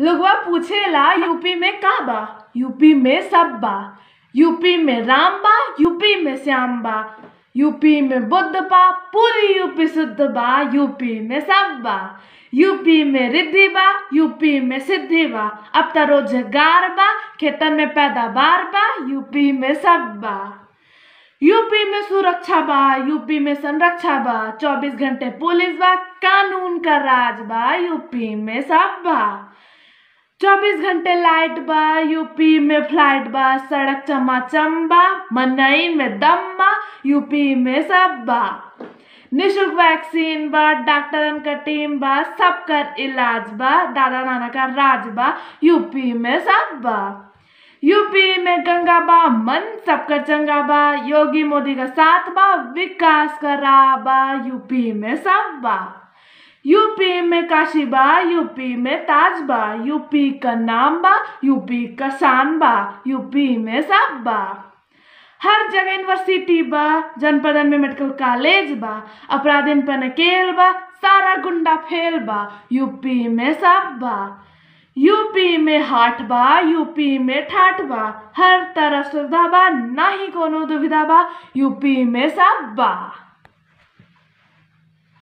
लोगवा पूछेला यूपी में का बा यूपी में सब बा यूपी में राम बा यूपी में श्याम बा यूपी में बुद्ध बा पूरी यूपी शुद्ध बा यूपी में सब बा यूपी में रिद्धि बा यूपी में सिद्धि बा अब त रोजगार बा खेतन में पैदावार बा यूपी में सब बा यूपी में सुरक्षा बा यूपी में संरक्षा बा चौबीस घंटे पुलिस बा कानून का राज बा यूपी में सब बा चौबीस घंटे लाइट बा यूपी में फ्लाइट बा सड़क चमाचम बा मनई में दम बा यूपी में सब बा निशुल्क वैक्सीन बा डॉक्टरन का टीम बा सबकर इलाज बा दादा नाना का राज बा यूपी में सब बा यूपी में गंगा बा मन सबकर चंगा बा योगी मोदी का साथ बा विकास का राह बा यूपी में सब बा यूपी में काशी बा यूपी में ताज बा यूपी का नाम बा यूपी का शान बा यूपी में सब बा हर जगह यूनिवर्सिटी बा जनपदन में मेडिकल कॉलेज बा अपराधीन पर नकेल बा सारा गुंडा फेल बा यूपी में सब बा यूपी में हाट बा यूपी में ठाट बा हर तरफ सुविधा बा ना ही कोनो दुविधा बा यूपी में सब बा